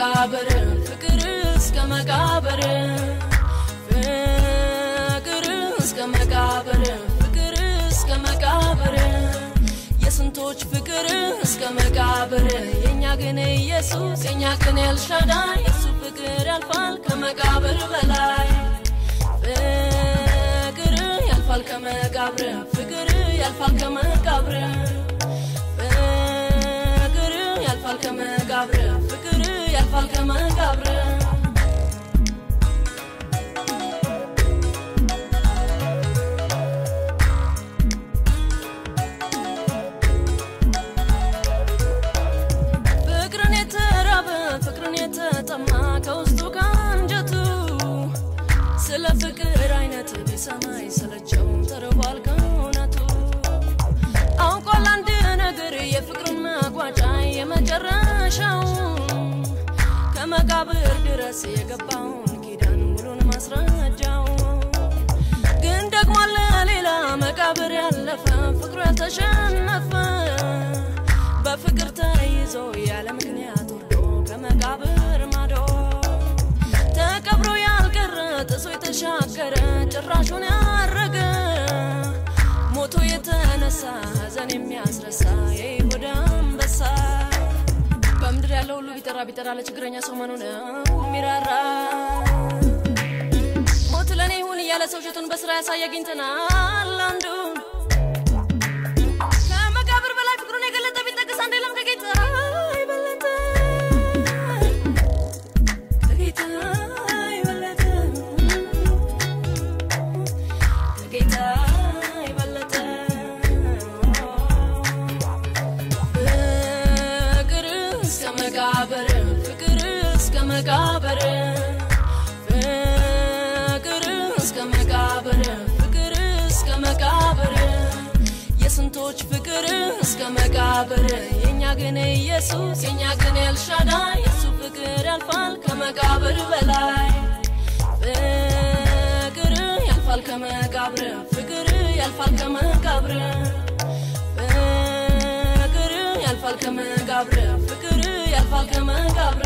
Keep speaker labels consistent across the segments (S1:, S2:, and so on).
S1: መቃብር ፍቅር እስከ መቃብር ፍቅር እስከ መቃብር ፍቅር እስከ መቃብር የስንቶች ፍቅር እስከ መቃብር የእኛ ግን ኢየሱስ የእኛ ግን ኤልሻዳይ የሱ ፍቅር ያልፋል ከመቃብር በላይ ፍቅር ያልፋል ከመቃብር ፍቅር ያልፋል ከመቃብር ፍቅር ያልፋል ከመቃብር ፍቅር ያልፋል ከመቃብር ፍቅርን የተራበ ፍቅርን የተጠማ ከውስጡ ከአንጀቱ ስለ ፍቅር አይነት ቢሰማ አይሰለቸው ተርቧል ከእውነቱ አውቋል አንድ ነገር የፍቅርን መቋጫ የመጨረሻው ከመቃብር ድረስ የገባውን ኪዳን ሙሉን ማስረጃው ግን ደግሞ አለ ሌላ መቃብር ያለፈ ፍቅሩ ያልተሸነፈ በፍቅር ተይዞ ያለ ምክንያት ወርዶ ከመቃብር ማዶ ተቀብሮ ያልቀረ ጥሶ የተሻገረ ጭራሹን ያረገ ሞቶ የተነሳ ሐዘን የሚያስረሳ የይሁዳ አንበሳ በምድር ያለው ሁሉ ቢጠራ ቢጠራ ለችግረኛ ሰው መኑ ነው ሚራራ ሞት ለእኔ ይሁን እያለ ሰው ሸቱን በስራ ያሳይ አግኝተናል አንዱን ከመቃብር በላይ ፍቅሩን የገለጠ ቢጠቅስ አንድ የለም ከጌታ የበለጠ ከጌታ የበለጠ ከጌታ የበለጠ ፍቅር እስከ መቃብር ፍቅር እስከ መቃብር ፍቅር እስከ መቃብር ፍቅር እስከ መቃብር የስንቶች ፍቅር እስከ መቃብር የእኛ ግን ኢየሱስ የእኛ ግን ኤልሻዳይ የሱ ፍቅር ያልፋል ከመቃብር በላይ ፍቅር ያልፋል ከመቃብር ፍቅር ያልፋል ከመቃብር ፍቅር ያልፋል ከመቃብር ፍቅር ያልፋል ከመቃብር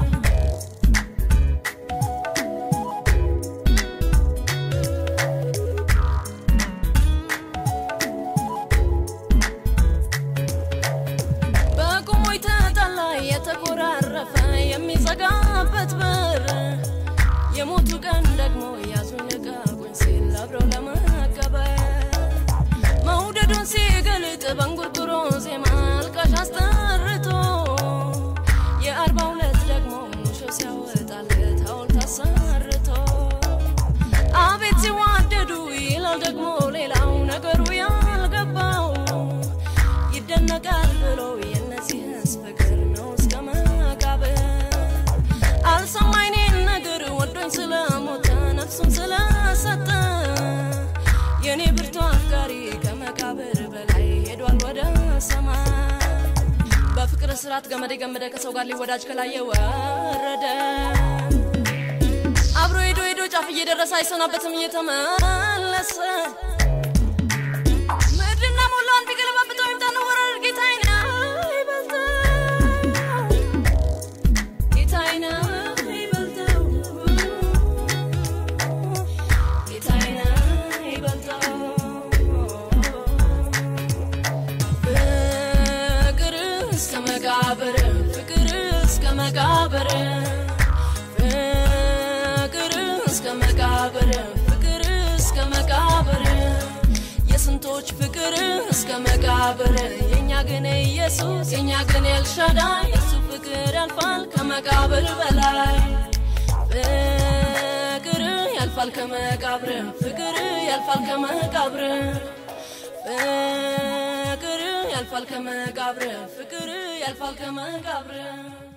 S1: በቁሙ የተጣላ የተኮራረፈ የሚዘጋበት በር የሞቱ ቀን ደግሞ ያዙን ልቀቁኝ ሲል አብረው ለመቀበር መውደዱን ሲገልጥ በእንጉርጉሮ ዜማ አልቃሽ አስጠርቶ የአርባ ሁለት ደግሞ ሙሾ ሲያወጣለት ሐውልት አሰርቶ አቤት ሲዋደዱ ይላል ደግሞ ሌላው ነገሩ ያልገባው ይደነቃል ብሎ የእነዚህስ ፍቅር ነው እስከ መቃብር አልሰማኝ እኔን ነገር ወዶኝ ስለሞተ ነፍሱን ስለሰጠ የእኔ ብርቱ አፍቃሪ ከመቃብር በላይ ሄዷል ወደ ሰማይ በፍቅር ስርዓት ገመድ የገመደ ከሰው ጋር ሊወዳጅ ከላይ የወረደ አብሮ ሄዶ ሄዶ ጫፍ እየደረሰ አይሰናበትም እየተመለሰ ምድርና ሞላዋን ቢገለባብጠው ይምጣ ነው ወረር ጌታዬ ነው ይበልጠው ጌታዬ ነው ይበልጠው ጌታዬ ነው ይበልጠው ፍቅር እስከ መቃብር ፍቅር እስከ መቃብር ፍቅር እስከ መቃብር ፍቅር እስከ መቃብር የስንቶች ፍቅር እስከ መቃብር የእኛ ግን ኢየሱስ የእኛ ግን ኤልሻዳይ የሱ ፍቅር ያልፋል ከመቃብር በላይ ፍቅር ያልፋል ከመቃብር ፍቅር ያልፋል ከመቃብር ፍቅር ያልፋል ከመቃብር ፍቅር ያልፋል ከመቃብር